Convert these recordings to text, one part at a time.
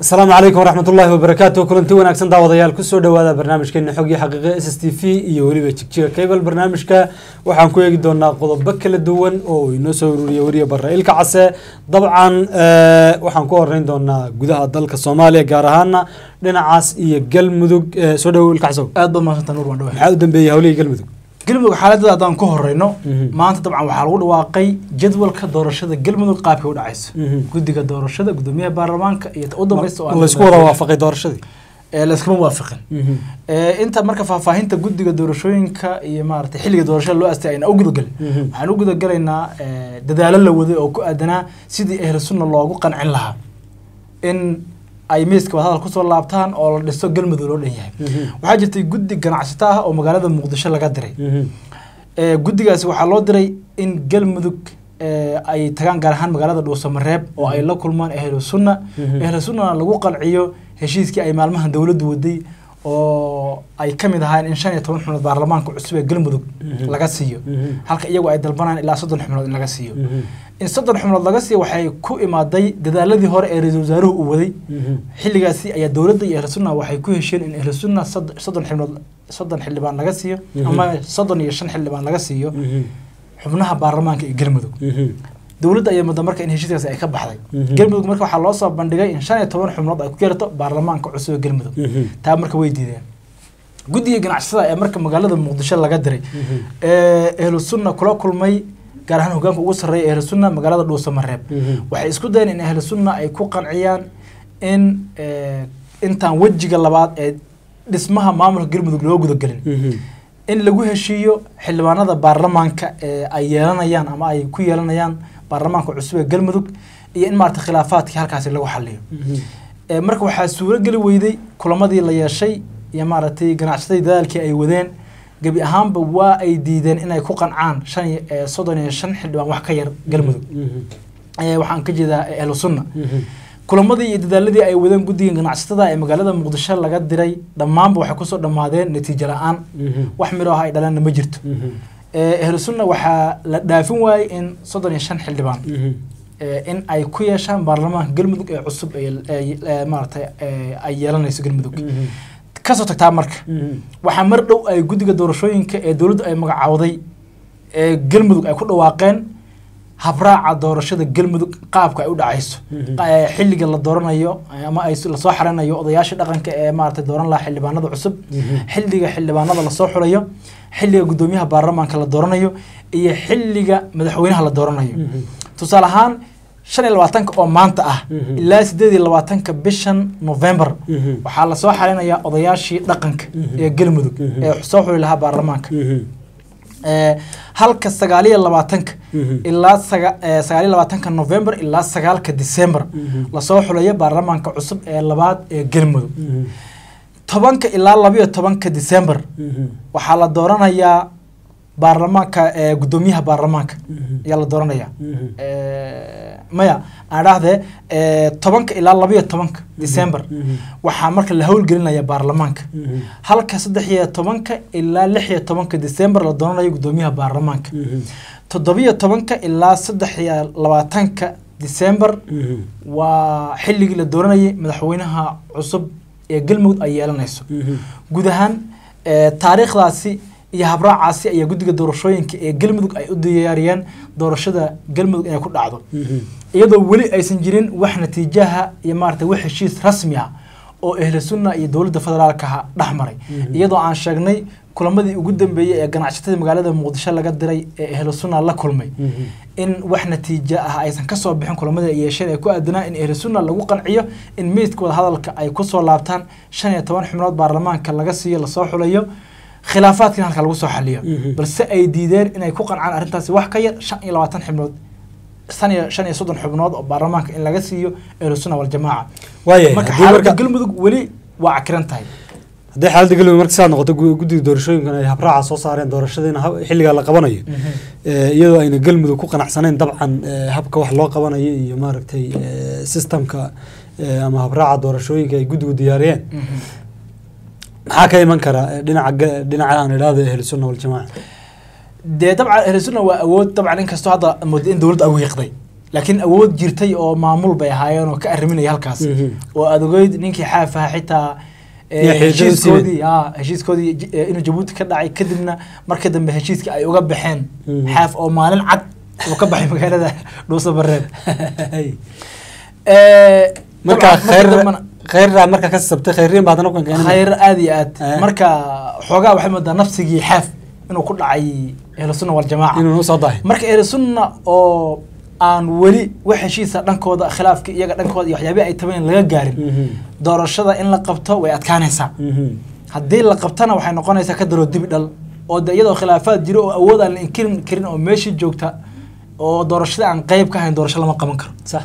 asalaamu calaykum waraxmat ullaahi wabarakaatu kulanti wanaagsan daawadayaal kusoo dhowaada barnaamijkeena xog iyo xaqiiqe s s t v iyo weliba jigjiga cable barnaamijka waxaan ku eegi doonaa qodobo kala duwan oo uu inoo soo ururiya weriya barra ilka case dabcan waxaan ku horeyn doonaa gudaha dalka soomaaliya gaar ahaana dhinacaas iyo galmudug soo dhawo ilka casow aad baad mahadsantaa nuur waan dhawahay maxaa u dambeeyey hawlihii galmudug galmudug xaaladada haddaan ku horeyno Mhm. maanta dabcan waxaa lagu dhawaaqay jadwalka doorashada galmudug qaabkay u dhacayso Mhm. guddiga doorashada gudoomiyaha baarlamaanka iyo ta u dambeysta oo aan laysku wada waafaqay doorashadii ee layskuma waafaqin Ee, inta marka faahfaahinta guddiga doorashooyinka iyo maaragtay xilliga doorashada loo astay ayna u gudagelin Mhm. waxaan u gudagalaynaa ee, dadaalo la waday oo ku aadanaa sidii ahlu sunna loogu qancin lahaa in ay miiska wadahadal kusoo laabtaan oo la dhiso galmudug loo dhan yahay Mhm. waxaa jirtay guddi ganacsato ah oo magaalada muqdisho laga diray Ee, guddigaasi waxaa loo diray in galmudug ee, ay tagaan gaar ahaan magaalada dhuusamareeb oo ay la kulmaan ahlu sunna Mhm. ahlu sunnana lagu qanciyo heshiiskii ay maalmahan dowladdu waday oo ay ka mid ahaayeen in shan iyo toban xubnood baarlamaanka cusub ee galmudug Mhm. laga siiyo Mhm. halka iyagu ay dalbanayaan ilaa soddon xubnood in laga siiyo Mhm. in soddon xubnood laga siiyo waxay ku imaaday dadaaladii hore ee ra-iisul wasaaruhu uu waday Mhm. xilligaasi ayaa dowladda iyo ahlu sunna waxay ku hesheen in ahlu sunna sod- soddon xubnood soddon xildhibaan laga siiyo Mhm. ama soddon iyo shan xildhibaan laga siiyo Mhm. xubnaha baarlamaanka iyo galmudug Mhm. dowladda ayaa mudda marka in heshiiskaasi ay ka baxday Mhm. galmudug marka waxaa loo soo bandhigay in shan iyo toban xubnood ay ku yeerto baarlamaanka cusub ee galmudug Mhm. taa marka way diideen guddiga ganacsatada ee marka magaalada muqdisho laga diray Mhm. ee ahlu sunna kula kulmay gaar ahaan hogaanka ugu sarreeya ahlu sunna magaalada dhuusamareeb Mhm. waxay isku dayeen in ahlu sunna ay ku qanciyaan in ee, intaan wejiga labaad ee dhismaha maamulka galmudug loo gudagelin Mhm. in lagu heshiiyo xildhibaanada baarlamaanka ee ay yeelanayaan ama ay ku yeelanayaan baarlamaanka cusub ee galmudug iyo in maarata khilaafaadkii halkaasi lagu xaliyo Mhm. Ee, marka waxaa suurogeli weyday kulamadii la yeeshay iyo maaragtay ganacsatadii dadaalkii ay wadeen gebi ahaanba waa ay diideen inay ku qancaan shan iyo ee, soddon iyo shan xildhibaan wax ka yar galmudug Mhm. Ee, waxaan ka jeedaa ee, ahlu sunna Mhm. kulamadii iyo dadaaladii ay wadeen guddiga ganacsatada ee magaalada muqdisho laga diray dhammaanba waxay kusoo dhammaadeen natiijo la-aan Mhm. wax midho ah ay dhaleenna ma jirto Mhm. Ee, ahlu sunna waxaa la dhaafin waayey in soddon iyo shan xildhibaan Mhm. ee, in ay ku yeeshaan baarlamaanka galmudug ee cusub ee ee- ee maaragtay ee, ay yeelanayso galmudug Mhm. kasoo tagtaa marka Mhm. waxaa mar dhow ay guddiga doorashooyinka ee dowladdu ay magacaawday ee galmudug ay ku dhawaaqeen habraaca doorashada galmudug qaabka ay u dhacayso Mhm. Ee, xilliga la dooranayo ama ay s- lasoo xaranayo odayaasha dhaqanka ee maaragtay dooran lahaa xildhibaanada cusub Mhm. xilliga xildhibaanada lasoo xulayo xilliga gudoomiyaha baarlamaanka la dooranayo iyo xilliga madaxweynaha la dooranayo Mhm. tusaale ahaan shan iyo labaatanka oo maanta ah Mhm. ilaa sideed iyo labaatanka bishan november Mhm. waxaa lasoo xarinayaa odayaashii dhaqanka Mhm. ee galmudug Mhm. ee soo xuli lahaa baarlamaanka Mhm. Ee, halka sagaal iyo labaatanka Mhm. ilaa saga- ee, sagaal iyo labaatanka november ilaa sagaalka december Mhm. lasoo xulayo baarlamaanka cusub ee labaad ee galmudug Mhm. tobanka ilaa labayo tobanka december Mhm. waxaa la dooranayaa baarlamaanka ee gudoomiyaha baarlamaanka Mhm. ayaa la dooranayaa Mhm. Ee, maya aan dhahdee ee, tobanka ilaa labayo tobanka december Mhm. waxaa marka la howlgelinaya baarlamaanka Mhm. halka saddex iyo tobanka ilaa lix iyo tobanka december la dooranayo gudoomiyaha baarlamaanka Mhm. toddobiyo tobanka ilaa saddex iyo labaatanka december Mhm. waa xilligii la dooranayay madaxweynaha cusub ee galmudug ay yeelanayso Mhm. guud ahaan ee, taariikhdaasi iyo habraacaasi ayaa guddiga doorashooyinka ee galmudug ay u diyaariyeen doorashada galmudug inay ku dhacdo Mhm. iyadoo weli aysan jirin wax natiijaha iyo maarata wax heshiis rasmi ah oo ahlu sunna iyo dowladda federaalkaha dhex maray Mhm. iyadoo aan sheegnay kulamadii ugu dambeeyey ee ganacsatada magaalada muqdisho laga diray ee ahlu sunna la kulmay Mhm. in wax natiijo ah aysan kasoo bixin kulamada ay yeesheen ee ku aadanaa in ahlu sunna lagu qanciyo in meydka wada hadalka ay kusoo laabtaan shan iyo toban xubnood baarlamaanka laga siiyo lasoo xulayo khilaafaadkina halka lagu soo xaliyo Mhm. balse ay diideen inay ku qancaan arrintaasi wax ka yar shan iyo labaatan xubnood shan iyo shan iyo soddon xubnood oo baarlamaanka in laga siiyo ahlu sunna waljamaaca waayahay marka haddii xaaladda marka galmudug weli waa cakiran tahay haddii xaaladda galmudug marka sidaad noqoto gu- guddiga doorashooyinkan ay habraaca soo saareen doorashadiina ha- xilligaa la qabanayo ee, iyadoo ayna galmudug ku qanacsanayn dabcan ee, habka wax loo qabanayo iyo maaragtay ee, systemka ee, ama habraaca doorashooyinka ay guddigu diyaariyeen maxaa ka iman kara ee, dhinaca ga- dhinaca aan idhaahdo ahlu sunna waljamaaca dee dabcan ahlu sunna waa awood dabcan inkastoo hadda moodo in dowladda ay wiiqday laakiin awood jirtay oo maamul bay ahaayeen oo ka arriminaya halkaas Mhm. oo aad ogeyd ninkii xaaf ahaa xitaa eh, Iyo xididada heshiiskoodii ah, heshiiskoodii j- eh, inuu jabuuti ka dhacay kadibna marka dambe heshiiska ay uga baxeen Mhm. xaaf oo maalin cad uu ka baxay magaalada dhuuso bareed marka khayr khayraa marka ka sabtay khayriin baad anagu keenay khayr aad iyo aad Eh. marka xoogaa waxay moodaa nafsigii xaaf inuu ku dhacay ahlusunna waljamaaca inuu soo dahay marka ahlusunna oo aan weli wax heshiisa dhankooda khilaafka iyaga dhankooda iyo waxyaabihi ay tabeen laga gaarin Mhm. doorashada in la qabto way adkaanaysaa Mhm. haddii la qabtana waxay noqonaysaa ka daroo dibi dhal oo de iyadoo khilaafaad jiro oo awood aan la inkirin karin oo meeshii joogta oo doorashada aan qeyb ka ahayn doorasho lama qaban karo sax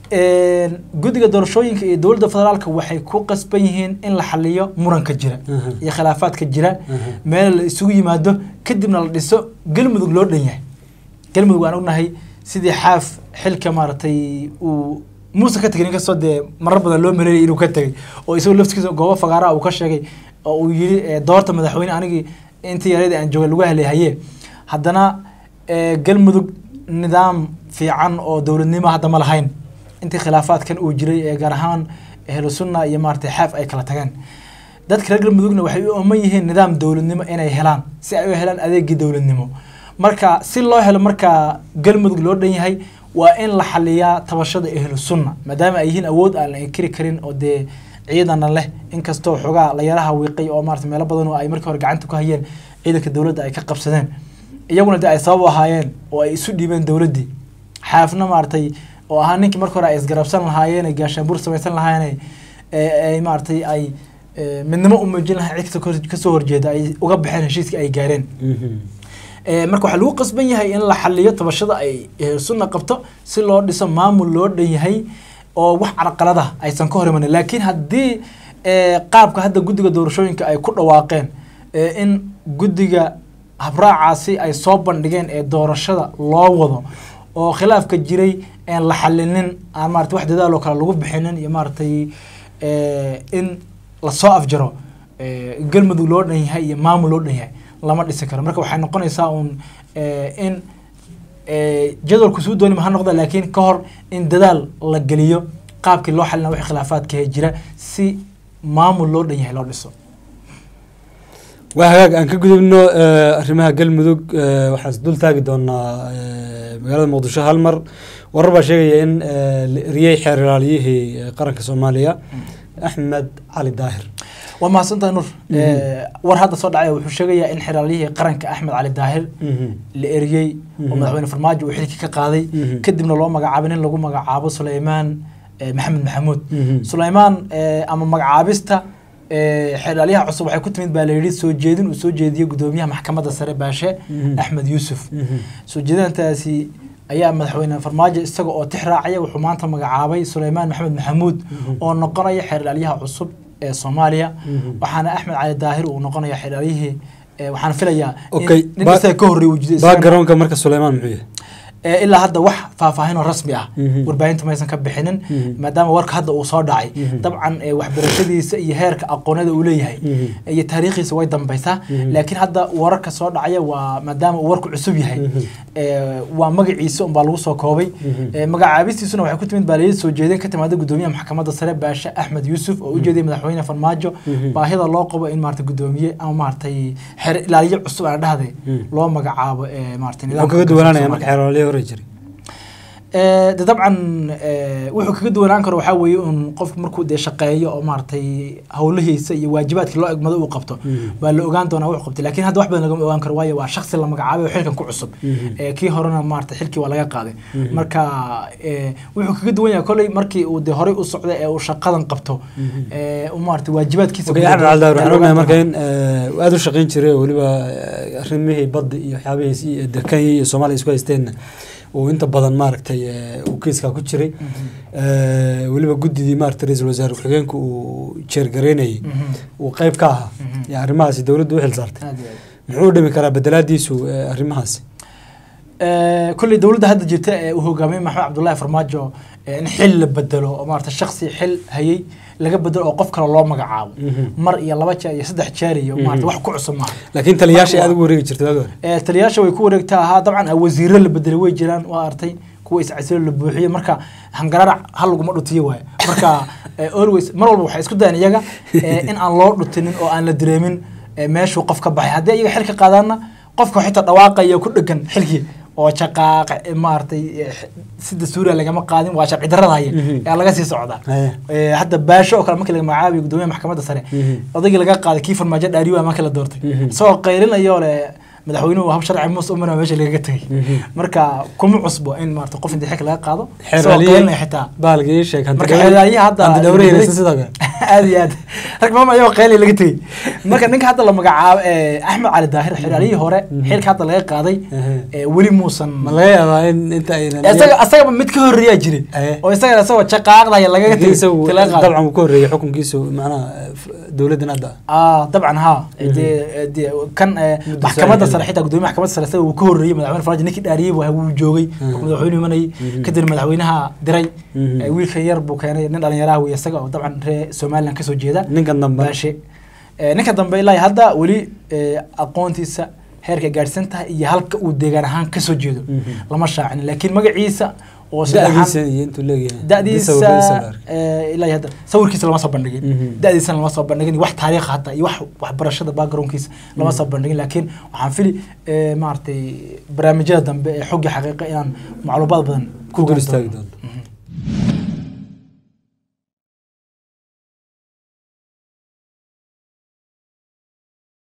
Een, guddiga doorashooyinka iyo dowladda federaalka waxay ku qasban yihiin in la xaliyo muranka jira Mhm. iyo khilaafaadka jira Mhm. meel la isugu yimaado kadibna la dhiso galmudug loo dhan yahay galmudug waan ognahay sidii xaaf xilka maaragtay uu muuse ka tegay inkastoo dee marar badan loo maleeyay inuu ka tegay oo isagoo laftigiisa goobo fagaaraha uu ka sheegay oo uu yidhi eh, doorta madaxweyne anigii intii yareed aan joogay lagu haleehaye haddana eh, galmudug nidaam fiican oo dowladnimo hadda ma lahayn intii khilaafaadkan uu jiray ee gaar ahaan ahlu sunna iyo maaragtay xaaf ay kala tageen dadka reer galmudugna waxay u ooman yihiin nidaam dowladnimo inay helaan si ay u helaan adeegii dowladnimo marka si loo helo marka galmudug loo dhan yahay waa in la xaliyaa tabashada ahlu sunna maadaama ay yihiin awood aan la inkiri karin oo dee ciidana leh inkastoo xogaa la yaraha wiiqay oo maarata meelo badan oo ay markii hore gacanta ku hayeen ciidanka dowladda ay ka qabsadeen iyaguna dee ay sabab u ahaayeen oo ay isu dhiibeen dowladdii xaafna maaragtay oo ahaa ninkii marka hore ay isgarabsan lahaayeen ay gaashaanbuur samaysan lahaayeen ay- ay maaragtay ay eh, midnimo u muujin lahayn cid kasta kasoo horjeeda ay uga baxeen heshiiskii ay gaareen Mhm. Eh, marka waxaa lagu qasban yahay in la xaliyo tabashada ay eh, sunna qabto si loo dhiso maamul loo dhan yahay oo wax carqalada aysan ka hor imanin laakiin haddii eh, qaabka hadda guddiga doorashooyinka ay ku dhawaaqeen eh, in guddiga habraacaasi ay soo bandhigeen ee doorashada loo wado oo khilaafka jiray aan la xalinin aan maarata wax dadaal oo kale lagu bixinin iyo maaragtay eh, in lasoo afjaro eh, galmudug loo dhan yahay iyo maamul loo dhan yahay lama dhisi karo marka waxay noqonaysaa uun eh, in eh, jadwalku suu doonima ha noqda laakiin ka hor in dadaal la geliyo qaabkii loo xalina wixii khilaafaadka jira si maamul loo dhan yahay loo dhiso waa hagaag aan ka gudubno eh, arrimaha galmudug eh, waxaan is dul taagi doonaa eh, magaalada muqdisho hal mar warar baa sheegaya in eh, la eriyey xeer ilaaliyihii eh, qaranka soomaaliya axmed cali daahir waa mahadsantahay nur Mhm. Eh, war hadda soo dhacay wuxuu sheegayaa in xeraalyihii qaranka axmed cali daahir Mhm. la eriyey oo Mhm. madaxweyne farmaajo uu xilkii ka qaaday Mhm. kadibna loo magacaabay nin lagu magacaabo suleymaan eh, maxamed maxamuud Mhm. suleymaan eh, ama magacaabista eh, xeraalyaha cusub waxay ku timid baa la yidhi soo jeedin uu soo jeediyey gudoomiyaha maxkamadda sare baashe Mhm. axmed yuusuf Mhm. soo jeedintaasi ayaa madaxweyne farmaajo isaga oo tix raacaya wuxuu maanta magacaabay suleymaan maxamed maxamuud Mhm. oo noqonaya xeeralyaha cusub ee soomaaliya Mhm. waxaana axmed cali daahir uu noqonaya xeeralyihii eh, waxaan filayaa Okay, in nin ba- isaga ka horreey uu jiray isagana- backgroundka marka suleymaan muxuu yahay Eh, ilaa hadda wax faahfaahin oo rasmi ah Mhm. warbaahinta maysan ka bixinin Mhm. maadaama warka hadda uu soo dhacay Mhm. dabcan eh, waxbarashadiisa iyo heerka aqoonada uu leeyahay Mhm. iyo taariikhiisa way dambaysaa Mhm. laakiin hadda wararka soo dhacaya waa maadaama uu warku cusub yahay Mhm. eh, waa magaciisa unbaa lagu soo koobay Mhm. Eh, magacaabistiisuna waxay ku timid baaliyad soo jeedin ka timaada gudoomiyaha maxkamadda sare baashe axmed yuusuf oo u jeediyay madaxweyne farmaajo Mhm. baahida loo qabo in maarata gudoomiye ama maaragtay xer ilaaliye cusub aan dhahday Mhm. loo magacaabo eh, maarata wuxuu nidaamka kaga duwanaanaya Soomaaliya. marka xeer ilaaliyihii hore jiray Eh, de dabcan eh, wuxuu kaga duwanaan karo waxaa weeye un qofku markuu dee shaqeeyo oo maaragtay howlihiisa iyo waajibaadkii loo egmado uu qabto Mhm. baa la ogaan doonaa wuxuu qabtay laakiin hadda wax badan lagama ogaan karo waayo waa shaksi la magacaabay oo xilkan ku cusub Mhm. Eh, kii horena maarata xilkii waa laga qaaday Mhm. marka eh, wuxuu kaga duwan yahay kolley markii uu dee horey u socday ee uu shaqadan qabto Mhm. eh, uu maarata waajibaadkiisa Okay, gudaha axmed cali daahir yaa waxaan la ognahay ogaan marka doonaa. in eh, uu aada u shaqayn jiray oo weliba eh, arrimihii badda iyo waxyaabihiis iyo de kenya iyo soomaaliya isku haysteenna uu inta badan maaragtay eh, uu kiiskaa ku jiray Mhm. Eh, weliba guddidii maaragtay ra-iisul wasaare ku-xigeenka uu jeergareynayay Mhm. uu qayb ka ahaa Mhm. iyo arrimahaasi dowladdu u xil saartay Aad iyo aad. muxuu dhimi karaa bedelaadiisu eh, arrimahaasi Eh, kolley dowladda hadda jirta ee uu hogaamiyey maxamed cabdullaahi farmaajo eh, in xil la bedelo oo maarata shaksi xil hayay laga bedelo oo qof kale loo magacaabo Mhm. mar iyo laba jeer iyo saddex jeer iyo Mhm. maarata wax ku cusub maaha laakiin taliyaasha Marka aad waa- ugu wareegi jirtay waagi hore Eh, taliyaasha way ku wareegtaa ahaa dabcan ah, wasiiro la bedelay way jiraan waa artay kuwa iscasilo la buuxiyo marka hangararac hal laguma dhutiyo waaye marka eh, always mar walba waxay isku dayaan iyaga eh, in aan loo dhutinin oo aan la dareemin eh, meeshuu qof ka baxay haddii iyaga xilka qaadaanna qofka xitaa dhawaaqaya ku dhegan xilkii oo shaqaaqa eh, maaragtay eh, sida suuriya lagama qaadin waa sharci darrada haya Mhm. ee laga sii socdaa Haya. Eh, hadda baasho oo kale markii laga magacaabiyo gudoomiyaha maxkamadda sare Mhm. odaygii laga qaaday kii farmaajo dhaariyo waa markii la doortay Mhm. isagoo qaylinayoo le madaxweynuhu hab sharci muuse umana meesha lagaga tegay Mhm. marka kuma cusbo in maarata qof intii xilka laga qaado isagoo xeeraliye qaylinaya xitaa bahalka ii sheeg hanti marka dhawr- xeeraliye hadda hanti dhawraheysa sidoo kale aad iyo aad rag maama ayagoo qayli laga tegey marka ninka hadda la magacaabo eh, axmed cali daahir xeeraliyihii hore Mhm. xilka hadda laga qaaday Ehe. eh, weli muusan ma laga yaabaa in inta aynan isaga asagaba mid ka horreeyaa jiray Eh. oo isaga isagoo jaqaaqdaya lagaga Laakiin tegey isagu intii laga qaaday. dabcan uu ka horreeyay xukunkiisu macnaha f- dowladdan hadda ah dabcan ha dee dee kan eh, Muddo maxkamadda sare. sare xitaa gudoomiya maxkamadda sare isaga uu ka horreeyey madaxweyne farmaajo ninkii dhaariyey waa wuu joogay Mhm. madaxweynuhu imanayay Mhm. kadib madaxweynaha diray Mhm. Eh, wiilka yar buu keenay nin dhalinyaraha wey isaga oo dabcan reer somaliland kasoo jeeda ninkan dambe baashe Eh, ninka dambe ilaa iyo hadda weli eh, aqoontiisa heerka gaadhsan tahay iyo halka uu deegaan ahaan kasoo jeedo Mhm. lama shaacin laakiin magaciisa oo sida ahaan- da-diisa iyo intuu leeyahay da'diisa Sawirkiisa la arkay. eh, ilaa iyo hadda sawirkiisa lama soo bandhigin Mhm. da'diisana lama soo bandhigin wax taariikh hataa iyo wax waxbarashada backgroundkiisa lama soo bandhigin laakiin waxaan fili eh, maaragtay barnaamijyada dambe ee xogga xaqiiqa inaan macluumaad badan ku dul ogaan istaagi doono. doonto Mhm.